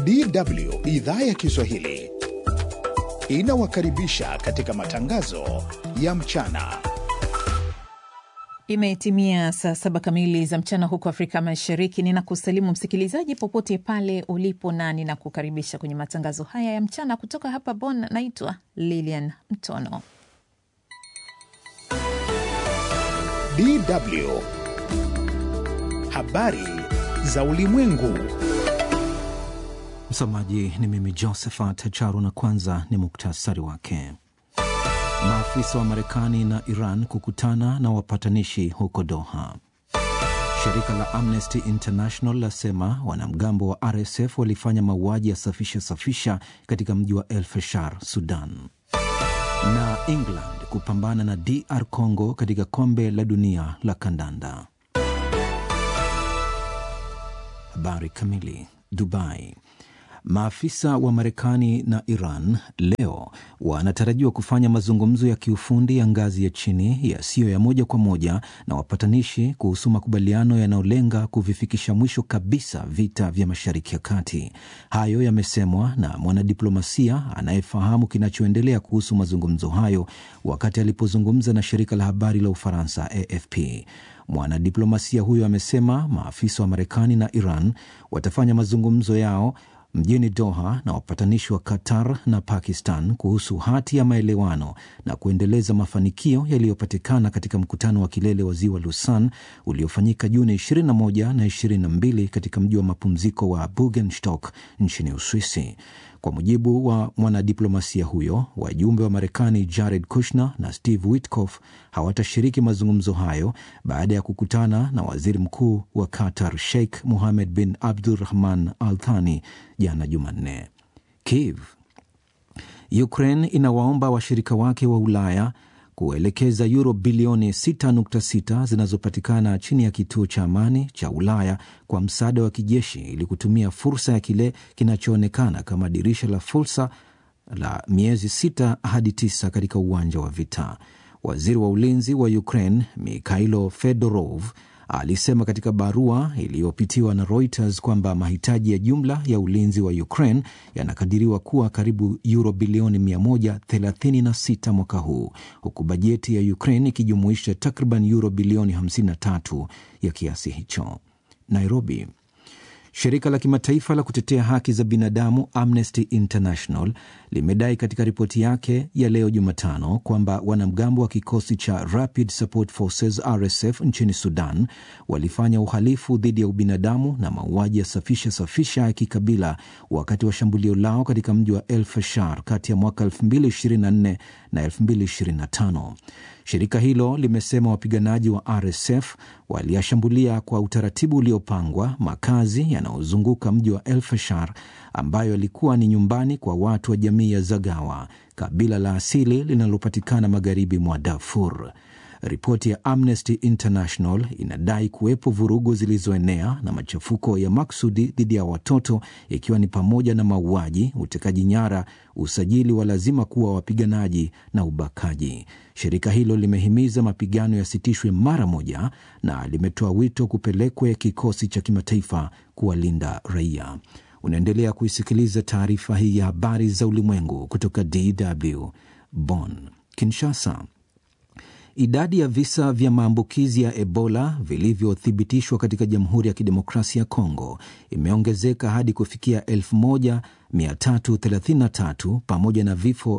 DW idhaa ya Kiswahili inawakaribisha katika matangazo ya mchana. Imetimia saa saba kamili za mchana huko Afrika Mashariki. Ninakusalimu msikilizaji popote pale ulipo, na ninakukaribisha kwenye matangazo haya ya mchana kutoka hapa Bonn. Naitwa Lilian Mtono. DW habari za ulimwengu. Msomaji ni mimi Josephat Charo, na kwanza ni muktasari wake. Maafisa wa Marekani na Iran kukutana na wapatanishi huko Doha. Shirika la Amnesty International lasema wanamgambo wa RSF walifanya mauaji ya safisha safisha katika mji wa El Fasher, Sudan. Na England kupambana na DR Congo katika kombe la dunia la kandanda. Habari kamili. Dubai. Maafisa wa Marekani na Iran leo wanatarajiwa kufanya mazungumzo ya kiufundi ya ngazi ya chini yasiyo ya moja kwa moja na wapatanishi kuhusu makubaliano yanayolenga kuvifikisha mwisho kabisa vita vya Mashariki ya Kati. Hayo yamesemwa na mwanadiplomasia anayefahamu kinachoendelea kuhusu mazungumzo hayo wakati alipozungumza na shirika la habari la Ufaransa AFP. Mwanadiplomasia huyo amesema maafisa wa Marekani na Iran watafanya mazungumzo yao mjini Doha na wapatanishi wa Qatar na Pakistan kuhusu hati ya maelewano na kuendeleza mafanikio yaliyopatikana katika mkutano wa kilele wa ziwa Lausanne uliofanyika Juni 21 na 22 katika mji wa mapumziko wa Bugenstock nchini Uswisi. Kwa mujibu wa mwanadiplomasia huyo, wajumbe wa Marekani Jared Kushner na Steve Witkoff hawatashiriki mazungumzo hayo baada ya kukutana na waziri mkuu wa Qatar Sheikh Mohammed bin Abdurrahman Al Thani jana Jumanne. Kiev. Ukraine inawaomba washirika wake wa Ulaya kuelekeza yuro bilioni 6.6 zinazopatikana chini ya kituo cha amani cha Ulaya kwa msaada wa kijeshi ili kutumia fursa ya kile kinachoonekana kama dirisha la fursa la miezi sita hadi tisa katika uwanja wa vita. Waziri wa ulinzi wa Ukraine Mikhailo Fedorov alisema katika barua iliyopitiwa na Reuters kwamba mahitaji ya jumla ya ulinzi wa Ukraine yanakadiriwa kuwa karibu euro bilioni 136 mwaka huu, huku bajeti ya Ukraine ikijumuisha takriban euro bilioni 53 ya kiasi hicho. Nairobi. Shirika la kimataifa la kutetea haki za binadamu Amnesty International limedai katika ripoti yake ya leo Jumatano kwamba wanamgambo wa kikosi cha Rapid Support Forces RSF nchini Sudan walifanya uhalifu dhidi ya ubinadamu na mauaji ya safisha safisha ya kikabila wakati wa shambulio lao katika mji wa El Fasher kati ya mwaka 2024 na 2025. Shirika hilo limesema wapiganaji wa RSF waliyashambulia kwa utaratibu uliopangwa makazi yanayozunguka mji wa El Fasher ambayo yalikuwa ni nyumbani kwa watu wa jamii ya Zagawa, kabila la asili linalopatikana magharibi mwa Darfur. Ripoti ya Amnesty International inadai kuwepo vurugu zilizoenea na machafuko ya maksudi dhidi ya watoto, ikiwa ni pamoja na mauaji, utekaji nyara, usajili wa lazima kuwa wapiganaji na ubakaji. Shirika hilo limehimiza mapigano yasitishwe mara moja na limetoa wito kupelekwe kikosi cha kimataifa kuwalinda raia. Unaendelea kuisikiliza taarifa hii ya habari za ulimwengu kutoka DW Bonn. Kinshasa. Idadi ya visa vya maambukizi ya Ebola vilivyothibitishwa katika Jamhuri ya Kidemokrasia ya Kongo imeongezeka hadi kufikia 1333 pamoja na vifo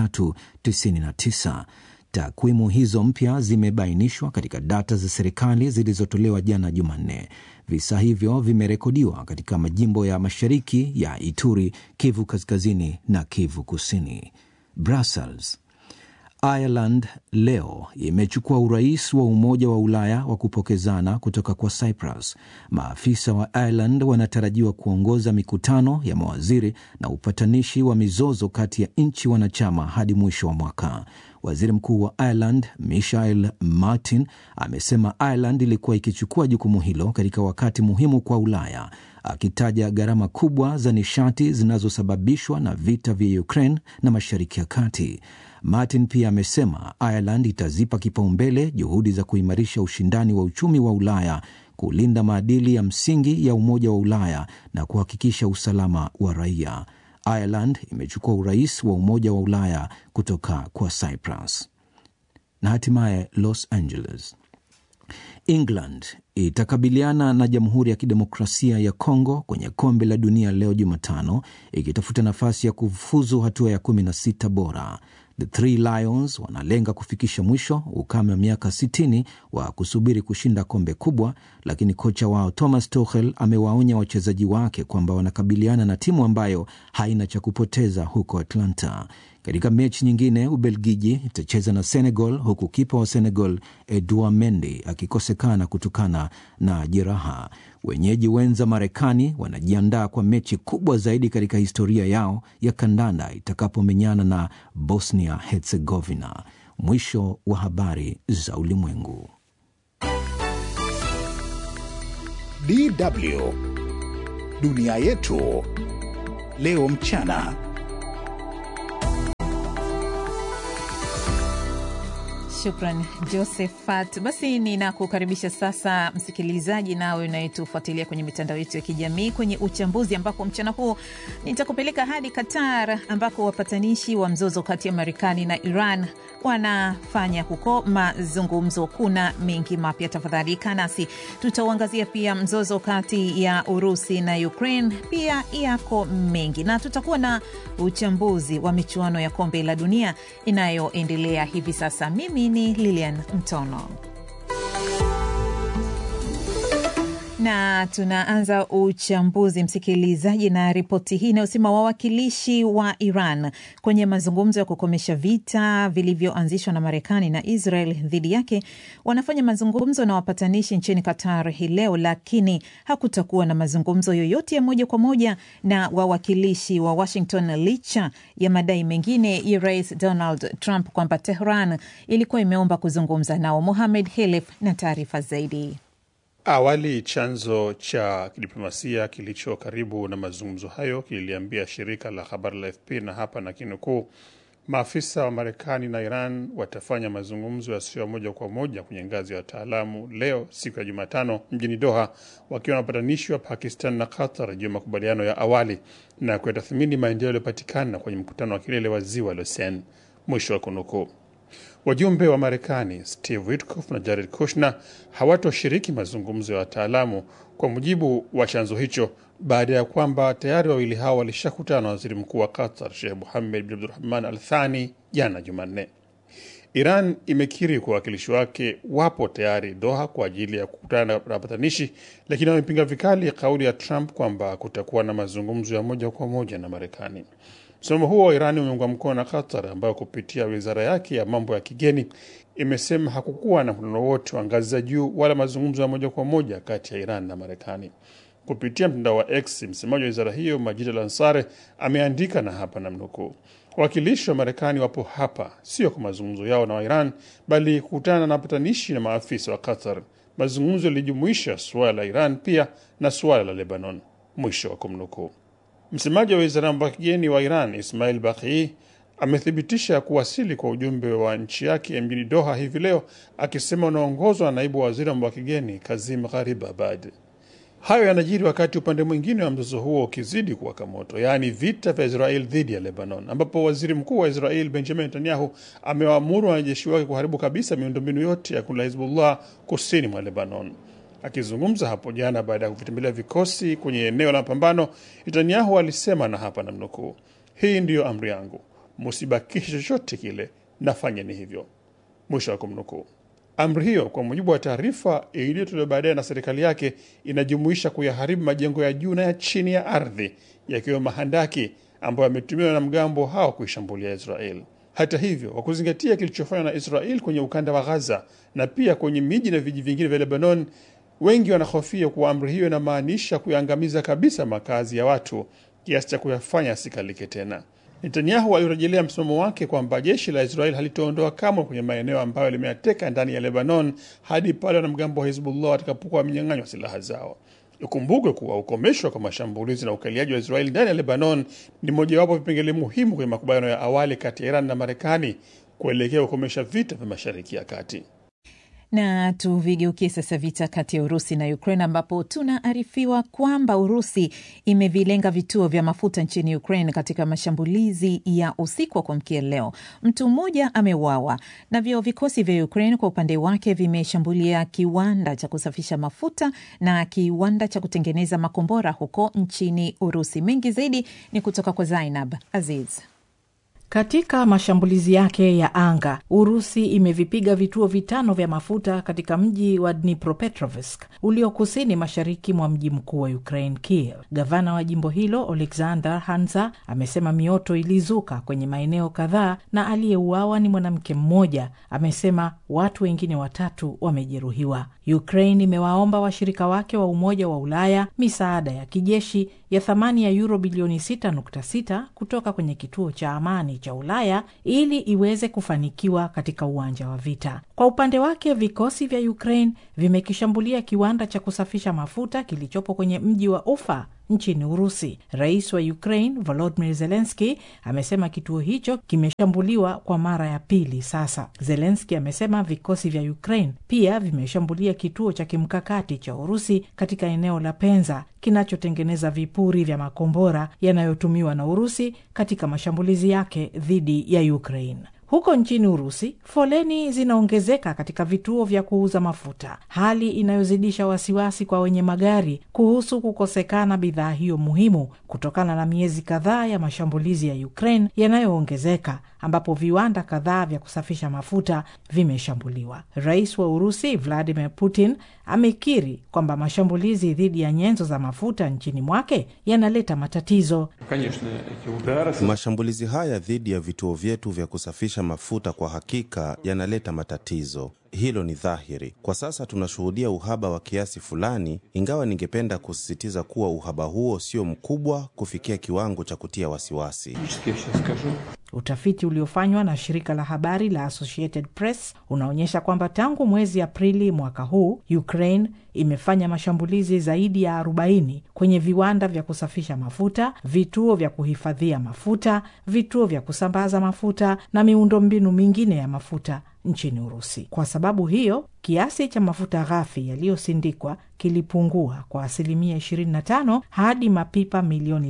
399. Takwimu hizo mpya zimebainishwa katika data za serikali zilizotolewa jana Jumanne. Visa hivyo vimerekodiwa katika majimbo ya mashariki ya Ituri, Kivu Kaskazini na Kivu Kusini. Brussels. Ireland leo imechukua urais wa Umoja wa Ulaya wa kupokezana kutoka kwa Cyprus. Maafisa wa Ireland wanatarajiwa kuongoza mikutano ya mawaziri na upatanishi wa mizozo kati ya nchi wanachama hadi mwisho wa mwaka. Waziri Mkuu wa Ireland Michael Martin amesema Ireland ilikuwa ikichukua jukumu hilo katika wakati muhimu kwa Ulaya, akitaja gharama kubwa za nishati zinazosababishwa na vita vya Ukraine na Mashariki ya Kati. Martin pia amesema Ireland itazipa kipaumbele juhudi za kuimarisha ushindani wa uchumi wa Ulaya kulinda maadili ya msingi ya Umoja wa Ulaya na kuhakikisha usalama wa raia. Ireland imechukua urais wa Umoja wa Ulaya kutoka kwa Cyprus. Na hatimaye Los Angeles, England itakabiliana na Jamhuri ya Kidemokrasia ya Kongo kwenye Kombe la Dunia leo Jumatano, ikitafuta nafasi ya kufuzu hatua ya 16 bora. The Three Lions wanalenga kufikisha mwisho ukame wa miaka 60 wa kusubiri kushinda kombe kubwa, lakini kocha wao Thomas Tuchel amewaonya wachezaji wake kwamba wanakabiliana na timu ambayo haina cha kupoteza huko Atlanta. Katika mechi nyingine, Ubelgiji itacheza na Senegal huku kipa wa Senegal Edouard Mendy akikosekana kutokana na jeraha. Wenyeji wenza Marekani wanajiandaa kwa mechi kubwa zaidi katika historia yao ya kandanda itakapomenyana na Bosnia Herzegovina. Mwisho wa habari za ulimwengu. DW dunia yetu leo mchana. Shukran Josephat. Basi ninakukaribisha sasa msikilizaji, nawe unayetufuatilia kwenye mitandao yetu ya kijamii kwenye uchambuzi, ambapo mchana huu nitakupeleka hadi Qatar ambako wapatanishi wa mzozo kati ya Marekani na Iran wanafanya huko mazungumzo. Kuna mengi mapya, tafadhali kaa nasi. Tutauangazia pia mzozo kati ya Urusi na Ukraine, pia yako mengi, na tutakuwa na uchambuzi wa michuano ya kombe la dunia inayoendelea hivi sasa. Mimi ni Lilian Mtono na tunaanza uchambuzi msikilizaji, na ripoti hii inayosema wawakilishi wa Iran kwenye mazungumzo ya kukomesha vita vilivyoanzishwa na Marekani na Israel dhidi yake wanafanya mazungumzo na wapatanishi nchini Qatar hii leo, lakini hakutakuwa na mazungumzo yoyote ya moja kwa moja na wawakilishi wa Washington licha ya madai mengine ya Rais Donald Trump kwamba Tehran ilikuwa imeomba kuzungumza nao. Mohamed Helef na taarifa zaidi. Awali chanzo cha kidiplomasia kilicho karibu na mazungumzo hayo kililiambia shirika la habari la AFP na hapa na kinukuu, maafisa wa Marekani na Iran watafanya mazungumzo yasiyo moja kwa moja kwenye ngazi ya wataalamu leo siku ya Jumatano mjini Doha, wakiwa na wapatanishi wa Pakistan na Qatar juu ya makubaliano ya awali na kuyatathmini maendeleo yaliyopatikana kwenye mkutano wa kilele wa ziwa Lausanne, mwisho wa kunukuu. Wajumbe wa Marekani Steve Witkoff na Jared Kushner hawatoshiriki mazungumzo ya wataalamu kwa mujibu wa chanzo hicho, baada ya kwamba tayari wawili hao walishakutana na waziri mkuu wa Qatar Sheikh Mohammed bin Abdulrahman Al Thani jana Jumanne. Iran imekiri kwa wawakilishi wake wapo tayari Doha kwa ajili ya kukutana na wapatanishi, lakini wamepinga vikali kauli ya Trump kwamba kutakuwa na mazungumzo ya moja kwa moja na Marekani. Msimamo huo wa Irani umeungwa mkono na Qatar ambayo kupitia wizara yake ya mambo ya kigeni imesema hakukuwa na mkutano wote wa ngazi za juu wala mazungumzo ya moja kwa moja kati ya Iran na Marekani. Kupitia mtandao wa X, msemaji wa wizara hiyo Majid Al Ansare ameandika na hapa namnukuu, wawakilishi wa Marekani wapo hapa sio kwa mazungumzo yao na Wairan, bali kukutana na wapatanishi na maafisa wa Qatar. Mazungumzo yalijumuisha suala la Iran pia na suala la Lebanon, mwisho wa kumnukuu. Msemaji wa wizara ya mambo ya kigeni wa Iran Ismail Baqii amethibitisha kuwasili kwa ujumbe wa nchi yake mjini Doha hivi leo, akisema unaongozwa na naibu waziri wa mambo ya kigeni Kazim Gharib Abad. Hayo yanajiri wakati upande mwingine wa mzozo huo ukizidi kuwaka moto, yaani vita vya Israel dhidi ya Lebanon, ambapo waziri mkuu wa Israel Benjamin Netanyahu amewaamuru wanajeshi wake kuharibu kabisa miundombinu yote ya kundi la Hizbullah kusini mwa Lebanon. Akizungumza hapo jana baada ya kuvitembelea vikosi kwenye eneo la mapambano, Netanyahu alisema na hapa namnukuu, hii ndiyo amri yangu, musibakishe chochote kile, nafanyeni hivyo, mwisho wa kumnukuu. Amri hiyo kwa mujibu wa taarifa iliyotolewa baadaye na serikali yake inajumuisha kuyaharibu majengo ya juu na ya chini ya ardhi yakiwemo mahandaki ambayo yametumiwa na mgambo hao kuishambulia Israel. Hata hivyo, kwa kuzingatia kilichofanywa na Israel kwenye ukanda wa Gaza na pia kwenye miji na vijiji vingine vya Lebanon, wengi wanahofia kuwa amri hiyo inamaanisha kuyaangamiza kabisa makazi ya watu kiasi cha kuyafanya asikalike tena. Netanyahu alirejelea msimamo wake kwamba jeshi la Israel halitoondoa kamwe kwenye maeneo ambayo limeyateka ndani ya Lebanon hadi pale wanamgambo wa Hizbullah watakapokuwa wamenyang'anywa silaha zao. Ikumbukwe kuwa ukomeshwa kwa mashambulizi na ukaliaji wa Israeli ndani ya Lebanon ni mojawapo vipengele muhimu kwenye makubaliano ya awali kati ya Iran na Marekani kuelekea kukomesha vita vya Mashariki ya Kati. Na tuvigeukie sasa vita kati ya Urusi na Ukraine ambapo tunaarifiwa kwamba Urusi imevilenga vituo vya mafuta nchini Ukraine katika mashambulizi ya usiku wa kuamkia leo. Mtu mmoja ameuawa. Navyo vikosi vya Ukraine kwa upande wake vimeshambulia kiwanda cha kusafisha mafuta na kiwanda cha kutengeneza makombora huko nchini Urusi. Mengi zaidi ni kutoka kwa Zainab Aziz. Katika mashambulizi yake ya anga, Urusi imevipiga vituo vitano vya mafuta katika mji wa Dnipropetrovsk ulio kusini mashariki mwa mji mkuu wa Ukraine, Kiev. Gavana wa jimbo hilo Oleksandr Hanza amesema mioto ilizuka kwenye maeneo kadhaa na aliyeuawa ni mwanamke mmoja. Amesema watu wengine watatu wamejeruhiwa. Ukraine imewaomba washirika wake wa Umoja wa Ulaya misaada ya kijeshi ya thamani ya yuro bilioni 6.6 kutoka kwenye kituo cha amani cha Ulaya ili iweze kufanikiwa katika uwanja wa vita. Kwa upande wake, vikosi vya Ukraine vimekishambulia kiwanda cha kusafisha mafuta kilichopo kwenye mji wa Ufa nchini Urusi. Rais wa Ukraine Volodymyr Zelensky amesema kituo hicho kimeshambuliwa kwa mara ya pili sasa. Zelensky amesema vikosi vya Ukraine pia vimeshambulia kituo cha kimkakati cha Urusi katika eneo la Penza kinachotengeneza vipuri vya makombora yanayotumiwa na Urusi katika mashambulizi yake dhidi ya Ukraine. Huko nchini Urusi, foleni zinaongezeka katika vituo vya kuuza mafuta, hali inayozidisha wasiwasi kwa wenye magari kuhusu kukosekana bidhaa hiyo muhimu kutokana na miezi kadhaa ya mashambulizi ya Ukraine yanayoongezeka, ambapo viwanda kadhaa vya kusafisha mafuta vimeshambuliwa. Rais wa Urusi Vladimir Putin amekiri kwamba mashambulizi dhidi ya nyenzo za mafuta nchini mwake yanaleta matatizo. Mashambulizi haya dhidi ya vituo vyetu vya kusafisha mafuta kwa hakika yanaleta matatizo. Hilo ni dhahiri. Kwa sasa tunashuhudia uhaba wa kiasi fulani, ingawa ningependa kusisitiza kuwa uhaba huo sio mkubwa kufikia kiwango cha kutia wasiwasi. Utafiti uliofanywa na shirika la habari la Associated Press unaonyesha kwamba tangu mwezi Aprili mwaka huu Ukraine imefanya mashambulizi zaidi ya 40 kwenye viwanda vya kusafisha mafuta, vituo vya kuhifadhia mafuta, vituo vya kusambaza mafuta na miundombinu mingine ya mafuta nchini Urusi. Kwa sababu hiyo, kiasi cha mafuta ghafi yaliyosindikwa kilipungua kwa asilimia 25 hadi mapipa milioni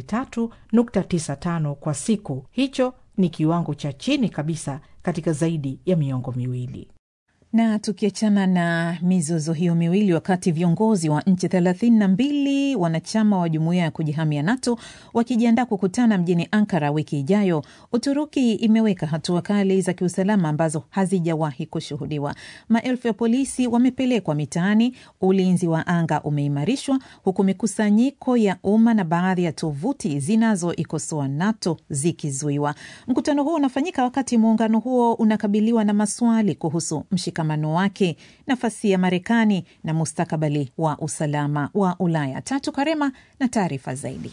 3.95 kwa siku. Hicho ni kiwango cha chini kabisa katika zaidi ya miongo miwili. Na tukiachana na mizozo hiyo miwili, wakati viongozi wa nchi thelathini na mbili wanachama wa jumuiya ya kujihamia NATO wakijiandaa kukutana mjini Ankara wiki ijayo, Uturuki imeweka hatua kali za kiusalama ambazo hazijawahi kushuhudiwa. Maelfu ya polisi wamepelekwa mitaani, ulinzi wa anga umeimarishwa, huku mikusanyiko ya umma na baadhi ya tovuti zinazoikosoa NATO zikizuiwa. Mkutano huo unafanyika wakati muungano huo unakabiliwa na maswali kuhusu mshikamano wake, nafasi ya Marekani na mustakabali wa usalama wa Ulaya. Tatu Karema na taarifa zaidi.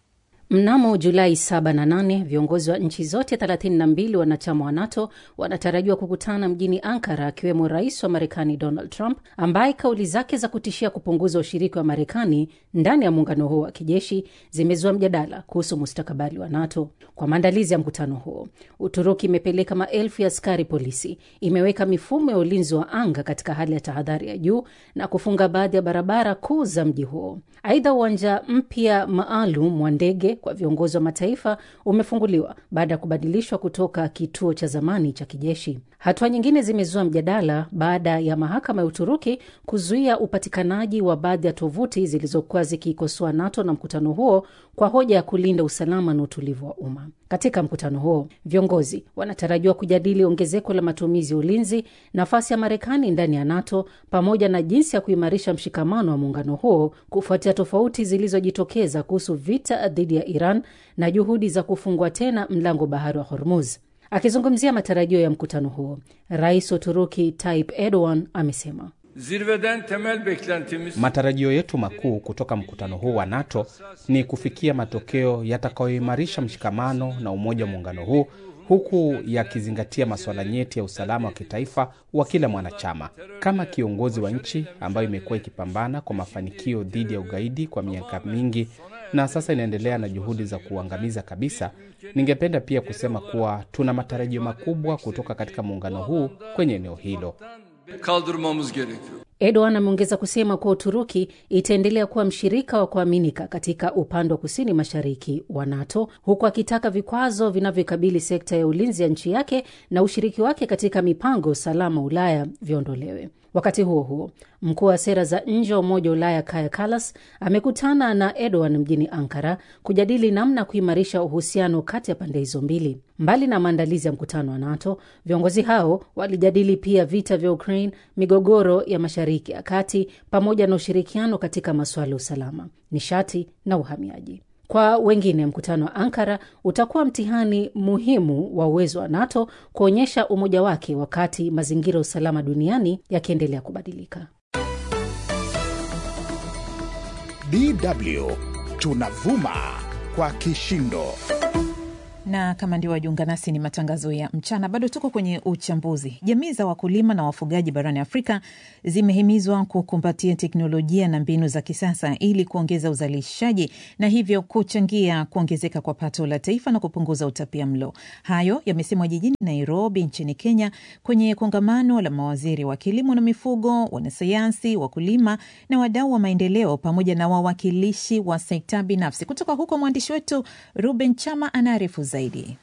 Mnamo Julai 7 na 8 viongozi wa nchi zote 32 wanachama wa NATO wanatarajiwa kukutana mjini Ankara, akiwemo rais wa Marekani Donald Trump ambaye kauli zake za kutishia kupunguza ushiriki wa Marekani ndani ya muungano huo wa kijeshi zimezua mjadala kuhusu mustakabali wa NATO. Kwa maandalizi ya mkutano huo, Uturuki imepeleka maelfu ya askari polisi, imeweka mifumo ya ulinzi wa anga katika hali ya tahadhari ya juu na kufunga baadhi ya barabara kuu za mji huo. Aidha, uwanja mpya maalum wa ndege kwa viongozi wa mataifa umefunguliwa baada ya kubadilishwa kutoka kituo cha zamani cha kijeshi. Hatua nyingine zimezua mjadala baada ya mahakama ya Uturuki kuzuia upatikanaji wa baadhi ya tovuti zilizokuwa zikiikosoa NATO na mkutano huo kwa hoja ya kulinda usalama na utulivu wa umma. Katika mkutano huo, viongozi wanatarajiwa kujadili ongezeko la matumizi ya ulinzi, nafasi ya Marekani ndani ya NATO, pamoja na jinsi ya kuimarisha mshikamano wa muungano huo kufuatia tofauti zilizojitokeza kuhusu vita dhidi ya Iran na juhudi za kufungua tena mlango bahari wa Hormuz. Akizungumzia matarajio ya mkutano huo, rais wa Uturuki Tayyip Erdogan amesema Zirveden temel beklentimiz Matarajio yetu makuu kutoka mkutano huu wa NATO ni kufikia matokeo yatakayoimarisha mshikamano na umoja wa muungano huu huku yakizingatia masuala nyeti ya usalama wa kitaifa wa kila mwanachama. Kama kiongozi wa nchi ambayo imekuwa ikipambana kwa mafanikio dhidi ya ugaidi kwa miaka mingi na sasa inaendelea na juhudi za kuangamiza kabisa, ningependa pia kusema kuwa tuna matarajio makubwa kutoka katika muungano huu kwenye eneo hilo. kaldırmamız gerekiyor. Erdogan ameongeza kusema kuwa Uturuki itaendelea kuwa mshirika wa kuaminika katika upande wa kusini mashariki wa NATO, huku akitaka vikwazo vinavyokabili sekta ya ulinzi ya nchi yake na ushiriki wake katika mipango ya usalama Ulaya viondolewe. Wakati huo huo, mkuu wa sera za nje wa Umoja wa Ulaya Kaja Kallas amekutana na Erdogan mjini Ankara kujadili namna ya kuimarisha uhusiano kati ya pande hizo mbili. Mbali na maandalizi ya mkutano wa NATO, viongozi hao walijadili pia vita vya Ukraine, migogoro ya Mashariki ya Kati, pamoja na ushirikiano katika masuala ya usalama, nishati na uhamiaji. Kwa wengine, mkutano wa Ankara utakuwa mtihani muhimu wa uwezo wa NATO kuonyesha umoja wake wakati mazingira ya usalama duniani yakiendelea kubadilika. DW tunavuma kwa kishindo na kama ndio wajiunga nasi, ni matangazo ya mchana. Bado tuko kwenye uchambuzi. Jamii za wakulima na wafugaji barani Afrika zimehimizwa kukumbatia teknolojia na mbinu za kisasa ili kuongeza uzalishaji na hivyo kuchangia kuongezeka kwa pato la taifa na kupunguza utapia mlo. Hayo yamesemwa jijini Nairobi nchini Kenya kwenye kongamano la mawaziri wa kilimo na mifugo, wanasayansi, wakulima na wadau wa maendeleo pamoja na wawakilishi wa sekta binafsi. Kutoka huko mwandishi wetu Ruben Chama anaarifu zaidi.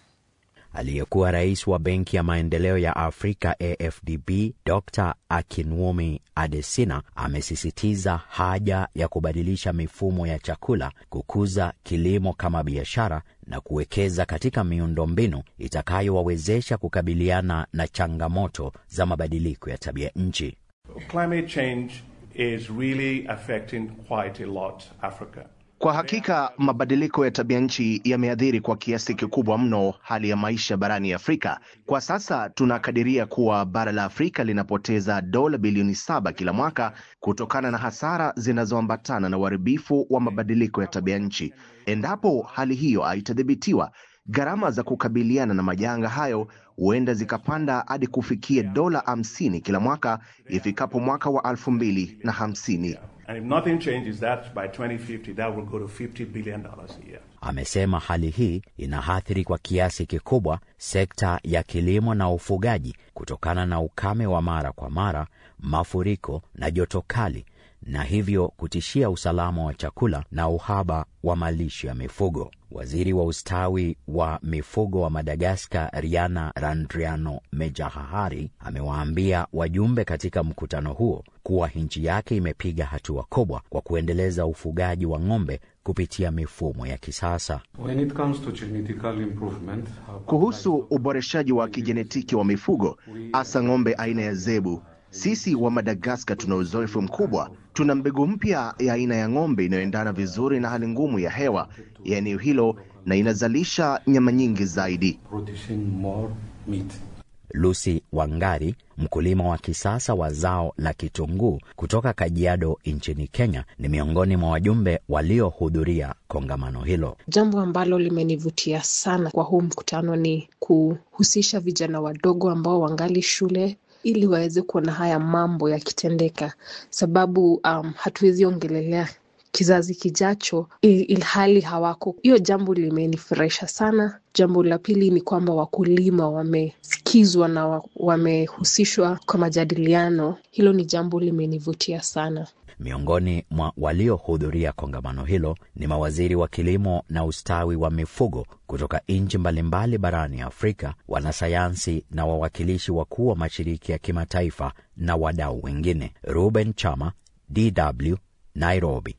Aliyekuwa rais wa Benki ya Maendeleo ya Afrika AfDB Dr Akinwumi Adesina amesisitiza haja ya kubadilisha mifumo ya chakula, kukuza kilimo kama biashara na kuwekeza katika miundombinu itakayowawezesha kukabiliana na changamoto za mabadiliko ya tabia nchi. Climate change is really affecting quite a lot Africa. Kwa hakika mabadiliko ya tabia nchi yameathiri kwa kiasi kikubwa mno hali ya maisha barani Afrika. Kwa sasa tunakadiria kuwa bara la Afrika linapoteza dola bilioni saba kila mwaka kutokana na hasara zinazoambatana na uharibifu wa mabadiliko ya tabia nchi. Endapo hali hiyo haitadhibitiwa, gharama za kukabiliana na majanga hayo huenda zikapanda hadi kufikia dola hamsini kila mwaka ifikapo mwaka wa elfu mbili na hamsini. And if nothing changes that, by 2050, that will go to $50 billion a year. Amesema hali hii inaathiri kwa kiasi kikubwa sekta ya kilimo na ufugaji kutokana na ukame wa mara kwa mara, mafuriko na joto kali, na hivyo kutishia usalama wa chakula na uhaba wa malisho ya mifugo. Waziri wa ustawi wa mifugo wa Madagaskar, Riana Randriano Mejahahari, amewaambia wajumbe katika mkutano huo kuwa nchi yake imepiga hatua kubwa kwa kuendeleza ufugaji wa ng'ombe kupitia mifumo ya kisasa. When it comes to genetical improvement, Kuhusu uboreshaji wa kijenetiki wa mifugo, hasa ng'ombe aina ya zebu, sisi wa Madagaskar tuna uzoefu mkubwa. Tuna mbegu mpya ya aina ya ng'ombe inayoendana vizuri na hali ngumu ya hewa ya eneo hilo na inazalisha nyama nyingi zaidi. producing more meat. Lucy Wangari, mkulima wa kisasa wa zao la kitunguu kutoka Kajiado nchini Kenya, ni miongoni mwa wajumbe waliohudhuria kongamano hilo. Jambo ambalo limenivutia sana kwa huu mkutano ni kuhusisha vijana wadogo ambao wangali shule ili waweze kuona haya mambo yakitendeka, sababu um, hatuwezi ongelelea kizazi kijacho il- ilhali hawako. Hiyo jambo limenifurahisha sana. Jambo la pili ni kwamba wakulima wamesikizwa na wa- wamehusishwa kwa majadiliano. Hilo ni jambo limenivutia sana. Miongoni mwa waliohudhuria kongamano hilo ni mawaziri wa kilimo na ustawi wa mifugo kutoka nchi mbalimbali barani Afrika, wanasayansi na wawakilishi wakuu wa mashirika ya kimataifa na wadau wengine. Ruben Chama, DW, Nairobi.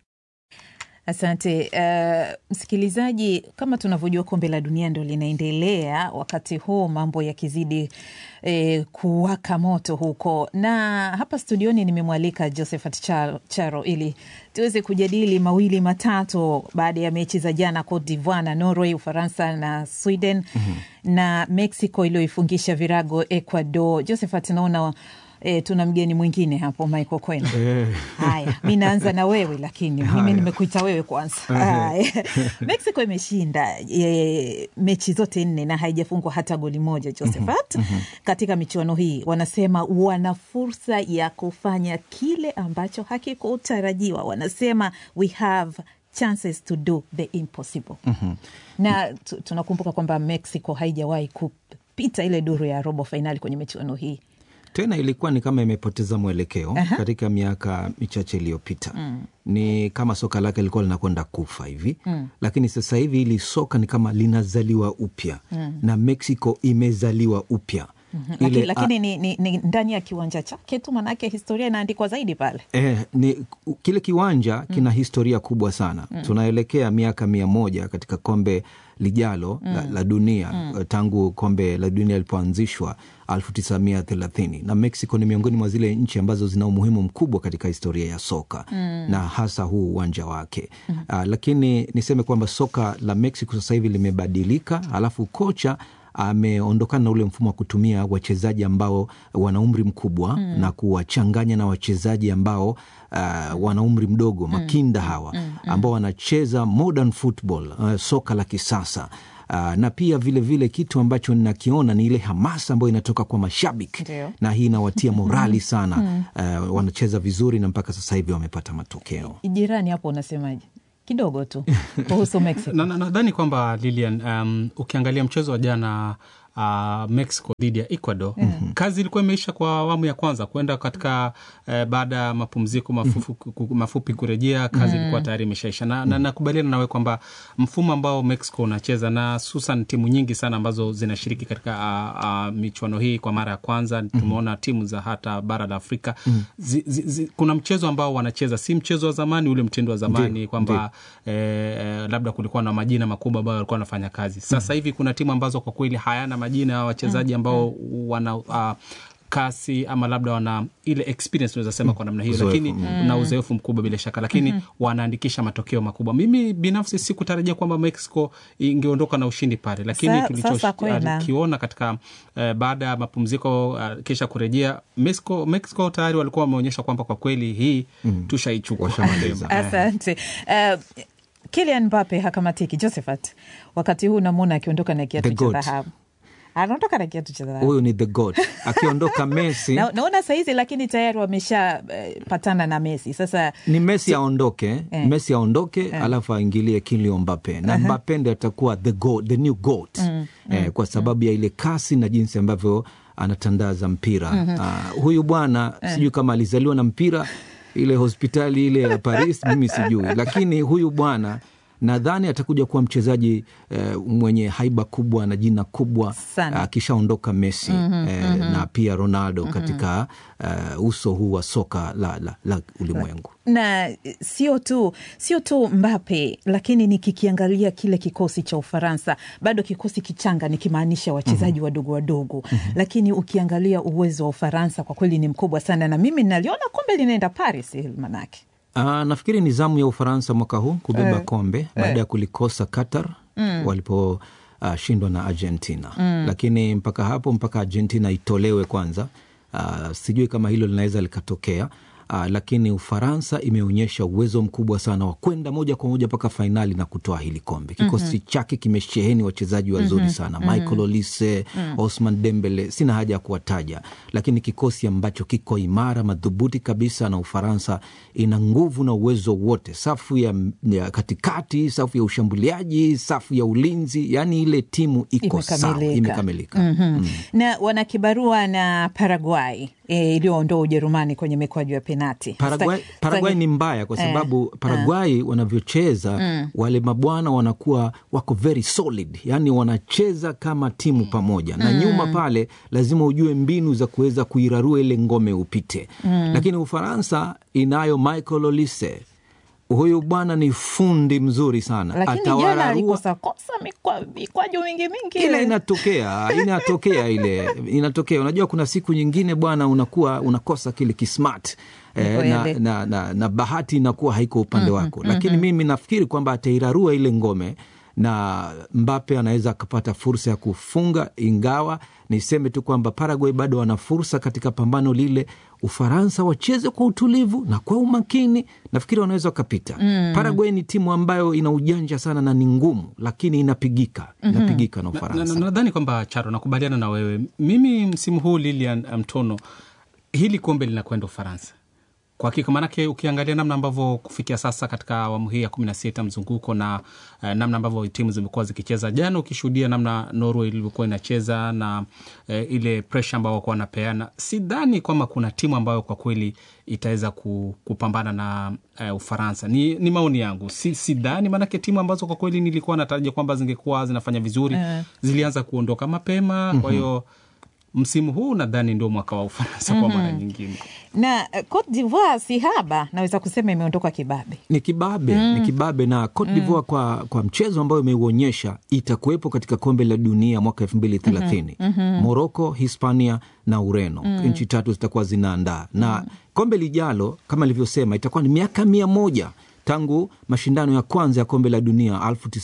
Asante uh, msikilizaji, kama tunavyojua kombe la dunia ndo linaendelea wakati huu, mambo yakizidi eh, kuwaka moto huko, na hapa studioni nimemwalika Josephat Charo, Charo ili tuweze kujadili mawili matatu baada ya mechi za jana, Cote d'Ivoire na Norway, Ufaransa na Sweden mm-hmm. na Mexico iliyoifungisha virago Ecuador. Josephat, naona E, tuna mgeni mwingine hapo Michael Kwena. Haya, mi naanza na wewe lakini mimi nimekuita wewe kwanza. Haya. Mexico imeshinda e, mechi zote nne na haijafungwa hata goli moja Josephat. Katika michuano hii wanasema wana fursa ya kufanya kile ambacho hakikutarajiwa. Wanasema we have chances to do the impossible. Na tu- tunakumbuka kwamba Mexico haijawahi kupita ile duru ya robo fainali kwenye michuano hii tena ilikuwa ni kama imepoteza mwelekeo Aha. katika miaka michache iliyopita Mm. ni kama soka lake lilikuwa linakwenda kufa hivi Mm. lakini sasa hivi hili soka ni kama linazaliwa upya Mm. na mexico imezaliwa upya Mhm. Ile, Lakini, lakini ni, ni, ni ndani ya kiwanja chake tu, manake historia inaandikwa zaidi pale. Eh, ni kile kiwanja kina historia kubwa sana Mm. tunaelekea miaka mia moja katika kombe lijalo la, Mm. la dunia Mm. tangu kombe la dunia lilipoanzishwa 1930 na Mexico ni miongoni mwa zile nchi ambazo zina umuhimu mkubwa katika historia ya soka Mm. na hasa huu uwanja wake Mm. Ah, lakini niseme kwamba soka la Mexico sasa hivi limebadilika, alafu kocha ameondokana na ule mfumo wa kutumia wachezaji ambao wana umri mkubwa Mm. na kuwachanganya na wachezaji ambao uh, wana umri mdogo makinda hawa Mm, mm. ambao wanacheza modern football uh, soka la kisasa Uh, na pia vile vile kitu ambacho ninakiona ni ile hamasa ambayo inatoka kwa mashabiki Ndio. na hii inawatia morali sana Mm. uh, wanacheza vizuri na mpaka sasa hivi wamepata matokeo Jirani hapo unasemaje? Kidogo tu kuhusu Mexico. nadhani na, nadhani kwamba Lilian, um, ukiangalia mchezo wa jana uh, Mexico dhidi ya Ecuador Mhm. kazi ilikuwa imeisha kwa awamu ya kwanza kwenda katika eh, baada ya mapumziko mafufu, ku- mafupi kurejea kazi Mhm. ilikuwa tayari imeshaisha na, na nakubaliana nawe kwamba mfumo ambao Mexico unacheza na hususan timu nyingi sana ambazo zinashiriki katika uh, uh, michuano hii kwa mara ya kwanza tumeona timu za hata bara la Afrika Mhm. zi, zi, zi, kuna mchezo ambao wanacheza si mchezo wa zamani ule mtindo wa zamani Ndio, kwamba eh, eh, labda kulikuwa na majina makubwa ambayo walikuwa wanafanya kazi sasa hivi kuna timu ambazo kwa kweli hayana majina ya wachezaji ambao wana uh, kasi ama labda wana ile experience unaweza sema kwa namna hiyo Uzoefu, lakini mm. na uzoefu mkubwa bila shaka lakini Mhm. wanaandikisha matokeo makubwa mimi binafsi sikutarajia kwamba mexico ingeondoka na ushindi pale lakini Sa- sasa kwenda. tulichokiona katika eh, baada ya mapumziko uh, kisha kurejea mexico, mexico tayari walikuwa wameonyesha kwamba kwa kweli hii Mm. tushaichukua Washamaliza. Eh. Asante. Uh, Kylian Mbappe hakamatiki. Josephat, wakati huu namwona akiondoka na kiatu The cha goat. dhahabu, anaondoka na kiatu cha dhahabu huyu ni the god akiondoka Messi na, naona sahizi, lakini tayari wameshapatana na Messi sasa ni Messi aondoke Eh. Messi aondoke Eh. alafu aingilie Kylian Mbappe na Aha. Mbappe ndo atakuwa the goat, the new goat Mm, eh, kwa sababu ya ile kasi na jinsi ambavyo anatandaza mpira Mhm. Ah, huyu bwana Eh. sijui kama alizaliwa na mpira ile hospitali ile ya Paris mimi sijui lakini huyu bwana nadhani atakuja kuwa mchezaji eh, mwenye haiba kubwa na jina kubwa Sana. akishaondoka Messi Mhm, eh, mhm. na pia Ronaldo Mhm. katika eh, uso huu wa soka la, la, la ulimwengu na sio tu sio tu Mbappe, lakini nikikiangalia kile kikosi cha Ufaransa bado kikosi kichanga, nikimaanisha wachezaji wadogo wadogo, lakini ukiangalia uwezo wa Ufaransa kwa kweli ni mkubwa sana, na mimi naliona kombe linaenda Paris hili manake Uh, nafikiri ni zamu ya Ufaransa mwaka huu kubeba Eh, kombe baada ya kulikosa Qatar Mm. waliposhindwa na Argentina Mm. lakini mpaka hapo mpaka Argentina itolewe kwanza. Uh, sijui kama hilo linaweza likatokea. Uh, lakini Ufaransa imeonyesha uwezo mkubwa sana wa kwenda moja kwa moja mpaka fainali na kutoa hili kombe. Kikosi Mhm. chake kimesheheni wachezaji wazuri Mhm, sana mhm. Michael Olise, Mm. Osman Dembele, sina haja ya kuwataja, lakini kikosi ambacho kiko imara madhubuti kabisa, na Ufaransa ina nguvu na uwezo wote, safu ya, ya katikati, safu ya ushambuliaji, safu ya ulinzi, yani ile timu iko sawa, imekamilika. Mhm. na wana kibarua na Paraguay e, iliyoondoa Ujerumani kwenye mikwaju ya penati. Paraguay, Sta- Paraguay sta- ni mbaya kwa Eh, sababu eh. Paraguay wanavyocheza Mm. wale mabwana wanakuwa wako very solid, yani wanacheza kama timu pamoja na Mm. nyuma pale lazima ujue mbinu za kuweza kuirarua ile ngome upite. Mm. Lakini Ufaransa inayo Michael Olise, huyu bwana ni fundi mzuri sana, lakini jana atawararua alikosa kosa mikwa- mikwaju mingi mingi ile inatokea inatokea ile inatokea. Unajua, kuna siku nyingine bwana, unakuwa unakosa kile kismart eh, Ni na, kweli. na, na, na bahati inakuwa haiko upande Mhm, wako, lakini mhm. mimi nafikiri kwamba atairarua ile ngome na Mbape anaweza akapata fursa ya kufunga, ingawa niseme tu kwamba Paraguay bado wana fursa katika pambano lile. Ufaransa wacheze kwa utulivu na kwa umakini, nafikiri wanaweza wakapita. Mm. Paraguay ni timu ambayo ina ujanja sana na ni ngumu, lakini inapigika Mhm. inapigika na Na- Ufaransa. na- nadhani kwamba Charo, nakubaliana na wewe. Mimi msimu huu Lilian Mtono, hili kombe linakwenda Ufaransa Kwa hakika maanake, ukiangalia namna ambavyo kufikia sasa katika awamu hii ya kumi na sita mzunguko na eh, namna ambavyo timu zimekuwa zikicheza, jana ukishuhudia namna Norway ilivyokuwa inacheza na eh, ile presha ambao wakuwa wanapeana, sidhani kwamba kuna timu ambayo kwa kweli itaweza ku, kupambana na eh, Ufaransa. Ni, ni maoni yangu, si, sidhani maanake timu ambazo kwa kweli nilikuwa natarajia kwamba zingekuwa zinafanya vizuri Eh. zilianza kuondoka mapema, kwa hiyo msimu huu nadhani ndio mwaka wa Ufaransa kwa mara Mhm. nyingine. na eh, Cote d'Ivoire si haba, naweza kusema imeondoka kibabe. ni kibabe Mm. ni kibabe na Cote Mm. d'Ivoire kwa, kwa mchezo ambayo imeuonyesha itakuwepo katika kombe la dunia mwaka elfu mbili thelathini Mhm, mhm. Moroko, Hispania na Ureno Mm. nchi tatu zitakuwa zinaandaa na kombe lijalo kama ilivyosema itakuwa ni miaka mia moja tangu mashindano ya kwanza ya kombe la dunia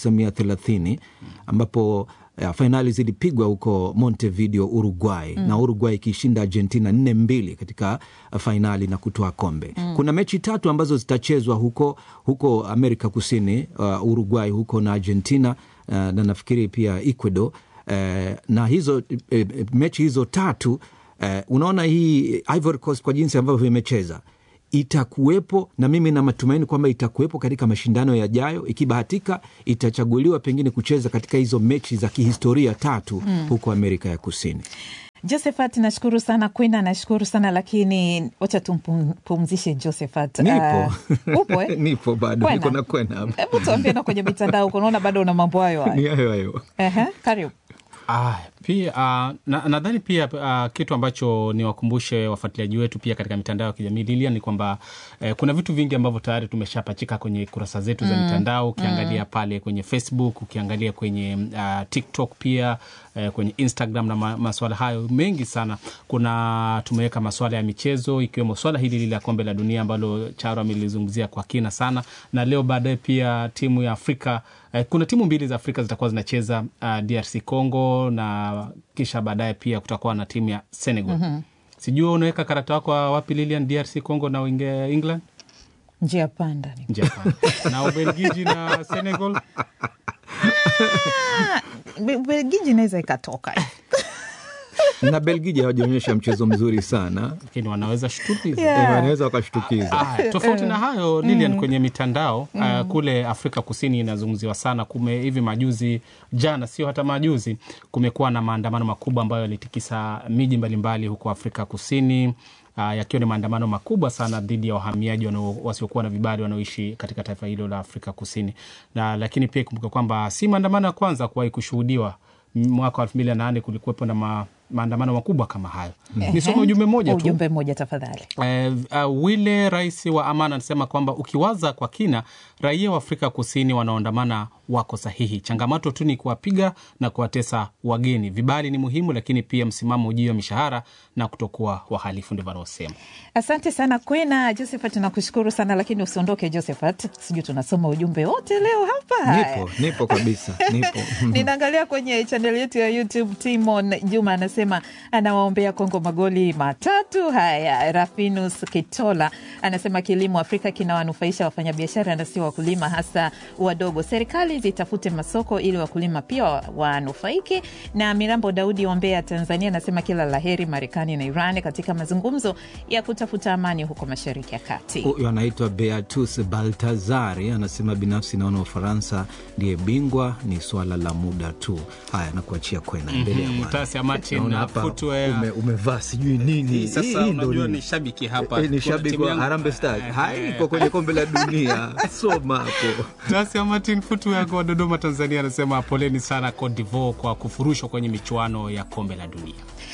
1930 ambapo uh, fainali zilipigwa huko Montevideo, Uruguay Mm. na Uruguay ikishinda Argentina nne mbili katika uh, fainali na kutoa kombe. Mm. Kuna mechi tatu ambazo zitachezwa huko huko Amerika Kusini, uh, Uruguay huko na Argentina uh, na nafikiri pia Ecuador uh, na hizo eh, eh, mechi hizo tatu eh, unaona hii Ivory Coast kwa jinsi ambavyo imecheza itakuwepo na mimi na matumaini kwamba itakuwepo katika mashindano yajayo. Ikibahatika itachaguliwa pengine kucheza katika hizo mechi za kihistoria tatu Mm. huko Amerika ya Kusini. Josephat, nashukuru sana. Kwina, nashukuru sana lakini wacha tumpumzishe Josephat. Nipo Uh, upo eh? nipo bado Kwena? niko na kwena hapa. Hebu tuambie na kwenye mitandao huko, naona bado una mambo hayo ni hayo. hayo hayo. Ehe, karibu. Ah, pia ah, na- nadhani pia ah, kitu ambacho niwakumbushe wafuatiliaji wetu pia katika mitandao ya kijamii Lilia ni kwamba eh, kuna vitu vingi ambavyo tayari tumeshapachika kwenye kurasa zetu za Mm, mitandao ukiangalia mm. pale kwenye Facebook ukiangalia kwenye ah, TikTok pia eh, kwenye Instagram na ma, maswala hayo mengi sana. Kuna tumeweka maswala ya michezo ikiwemo swala hili lile la kombe la dunia ambalo Charo amelizungumzia kwa kina sana, na leo baadaye pia timu ya Afrika eh, kuna timu mbili za Afrika zitakuwa zinacheza uh, DRC Congo na kisha baadaye pia kutakuwa na timu ya Senegal. Mhm. Sijui unaweka karata wako wapi Lilian, DRC Congo na Uinge- England Njia panda ni njia panda. na Ubelgiji na Senegal Ah, Be- Belgiji inaweza ikatoka na Belgiji hawajaonyesha mchezo mzuri sana, lakini wanaweza shtukiza Yeah. Eh, wanaweza wakashtukiza. Ah, tofauti na hayo Lilian, Mm. kwenye mitandao Mm. uh, kule Afrika Kusini inazungumziwa sana. Kume hivi majuzi, jana sio hata majuzi, kumekuwa na maandamano makubwa ambayo yalitikisa miji mbalimbali huko Afrika Kusini uh, yakiwa ni maandamano makubwa sana dhidi ya wahamiaji wanao- wasiokuwa na vibali wanaoishi katika taifa hilo la Afrika Kusini na lakini pia ikumbuka kwamba si maandamano ya kwanza kuwahi kushuhudiwa. Mwaka wa elfu mbili na nane kulikuwepo na ma, maandamano makubwa kama hayo. Nisome ujumbe mmoja tu. ujumbe mmoja tafadhali. Eh, uh, Wile rais wa Amana anasema kwamba ukiwaza kwa kina, raia wa Afrika Kusini wanaoandamana wako sahihi. Changamoto tu ni kuwapiga na kuwatesa wageni. Vibali ni muhimu, lakini pia msimamo juu ya mishahara na kutokuwa wahalifu, ndivyo anaosema. Asante sana Kwena. Josephat, nakushukuru sana lakini usiondoke Josephat, sijui tunasoma ujumbe wote leo hapa. Haya. Nipo nipo kabisa, nipo Ninaangalia kwenye chaneli yetu ya YouTube. Timon Juma anasema anawaombea Kongo magoli matatu. Haya, Rafinus Kitola anasema kilimo Afrika kinawanufaisha wafanyabiashara na sio wakulima, hasa wadogo. Serikali zitafute masoko ili wakulima pia wa- wanufaike. Na Mirambo Daudi ombea Tanzania anasema kila laheri Marekani na Iran katika mazungumzo ya kutafuta amani huko Mashariki ya Kati. Huyu anaitwa Beatus Baltazari anasema binafsi naona Ufaransa ndiye bingwa, ni swala la muda tu. Haya, nakuachia kwena, endelea Mhm, bwana. Tasia Martin Naona na hapa footwear. ume, umevaa sijui nini. Hii sasa Hii ndo unajua nini? ni shabiki hapa. Eh, ni Kuna shabiki timu wa yangu- Harambee Stars. Eh, Haiko kwenye kombe la dunia. Soma hapo. Tasia Martin Futuago wa Dodoma, Tanzania anasema poleni sana Cote d'Ivoire kwa kufurushwa kwenye michuano ya kombe la dunia.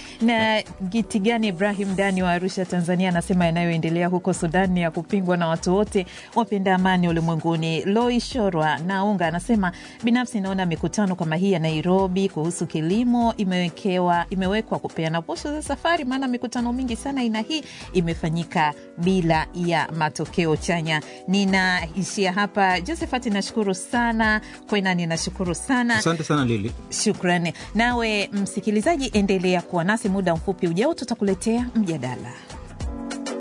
na Gitigani Ibrahim Dani wa Arusha, Tanzania, anasema yanayoendelea huko Sudan ni ya kupingwa na watu wote wapenda amani ulimwenguni. Loi Shorwa Naunga anasema binafsi naona mikutano kama hii ya Nairobi kuhusu kilimo imewekewa imewekwa kupeana posho za safari, maana mikutano mingi sana aina hii imefanyika bila ya matokeo chanya. Ninaishia hapa. Josephat, nashukuru sana. Kwena, ninashukuru sana. Asante sana Lili. Shukrani nawe msikilizaji, endelea kuwa nasi. Muda mfupi ujao tutakuletea mjadala.